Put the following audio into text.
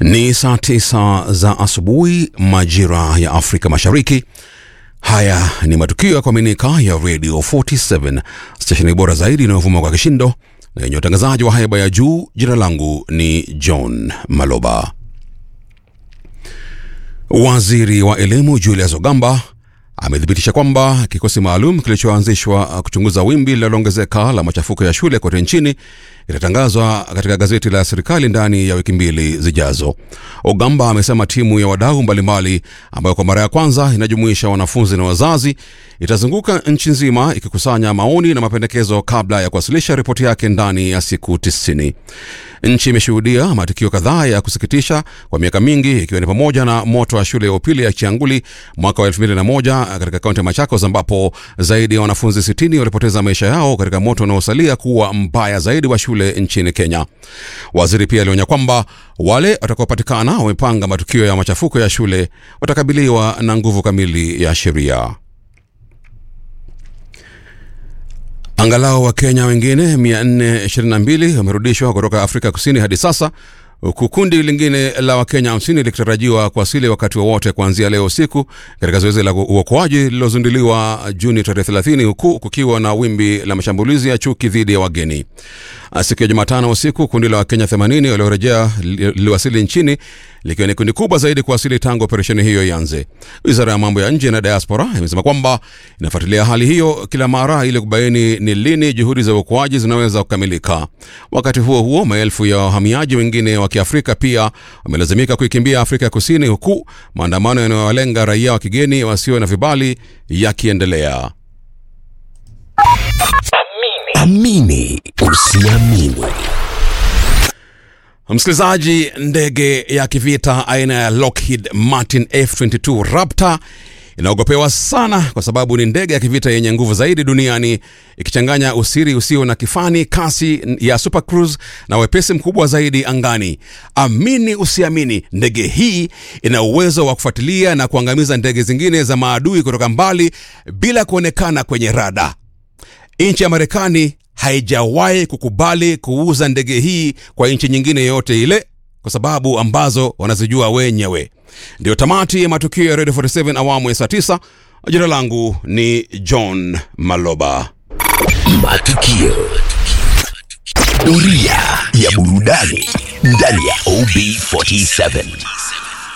Ni saa tisa za asubuhi majira ya Afrika Mashariki. Haya ni matukio ya kuaminika ya Radio 47 stesheni bora zaidi inayovuma kwa kishindo na yenye utangazaji wa haiba ya juu. Jina langu ni John Maloba. Waziri wa elimu Julius Ogamba amethibitisha kwamba kikosi maalum kilichoanzishwa kuchunguza wimbi linaloongezeka la machafuko ya shule kote nchini itatangazwa katika gazeti la serikali ndani ya wiki mbili zijazo. Ogamba amesema timu ya wadau mbalimbali ambayo kwa mara ya kwanza inajumuisha wanafunzi na wazazi itazunguka nchi nzima ikikusanya maoni na mapendekezo kabla ya kuwasilisha ripoti yake ndani ya siku tisini. Nchi imeshuhudia matukio kadhaa ya kusikitisha kwa miaka mingi ikiwa ni pamoja na moto wa shule ya upili ya Chianguli mwaka wa 2001 katika kaunti ya Machakos ambapo zaidi ya wanafunzi 60 walipoteza maisha yao katika moto unaosalia kuwa mbaya zaidi wa shule nchini Kenya. Waziri pia alionya kwamba wale watakaopatikana wamepanga matukio ya machafuko ya shule watakabiliwa na nguvu kamili ya sheria. Angalau Wakenya wengine 422 wamerudishwa kutoka Afrika Kusini hadi sasa huku kundi lingine la Wakenya 50 likitarajiwa kuwasili wakati wowote wa kuanzia leo usiku katika zoezi la uokoaji lililozinduliwa Juni tarehe 30 huku kukiwa na wimbi la mashambulizi ya chuki dhidi ya wageni. Siku ya Jumatano usiku kundi la Wakenya 80 waliorejea liliwasili nchini likiwa ni kundi kubwa zaidi kuwasili tangu operesheni hiyo ianze. Wizara ya mambo ya nje na diaspora imesema kwamba inafuatilia hali hiyo kila mara ili kubaini ni lini juhudi za uokoaji zinaweza kukamilika. Wakati huo huo, maelfu ya wahamiaji wengine wa Kiafrika pia wamelazimika kuikimbia Afrika Kusini, huku maandamano yanayowalenga raia wa kigeni wasio na vibali yakiendelea. Amini usiamini. Msikilizaji, ndege ya kivita aina ya Lockheed Martin F22 Raptor inaogopewa sana kwa sababu ni ndege ya kivita yenye nguvu zaidi duniani ikichanganya usiri usio na kifani, kasi ya Super Cruise na wepesi mkubwa zaidi angani. Amini usiamini, ndege hii ina uwezo wa kufuatilia na kuangamiza ndege zingine za maadui kutoka mbali bila kuonekana kwenye rada. Nchi ya Marekani haijawahi kukubali kuuza ndege hii kwa nchi nyingine yoyote ile kwa sababu ambazo wanazijua wenyewe. Ndio tamati ya matukio ya Radio 47 awamu ya saa 9. Jina langu ni John Maloba. Matukio. Doria ya burudani ndani ya OB47.